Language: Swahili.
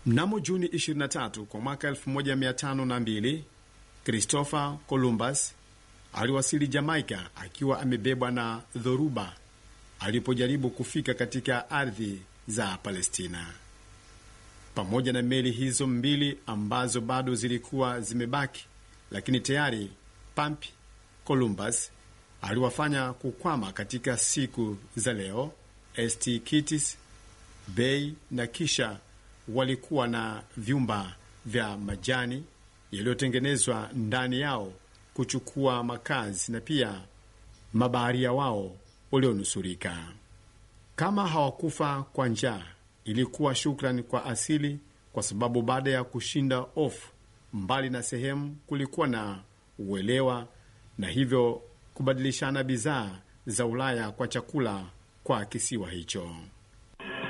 Mnamo Juni 23 kwa mwaka 1502 Christopher Columbus aliwasili Jamaica akiwa amebebwa na dhoruba alipojaribu kufika katika ardhi za Palestina. Pamoja na meli hizo mbili ambazo bado zilikuwa zimebaki, lakini tayari Pampi Columbus aliwafanya kukwama katika siku za leo St Kitts Bay, na kisha walikuwa na vyumba vya majani yaliyotengenezwa ndani yao kuchukua makazi na pia mabaharia wao walionusurika. Kama hawakufa kwa njaa, ilikuwa shukrani kwa asili, kwa sababu baada ya kushinda ofu mbali na sehemu, kulikuwa na uelewa na hivyo kubadilishana bidhaa za Ulaya kwa chakula kwa kisiwa hicho.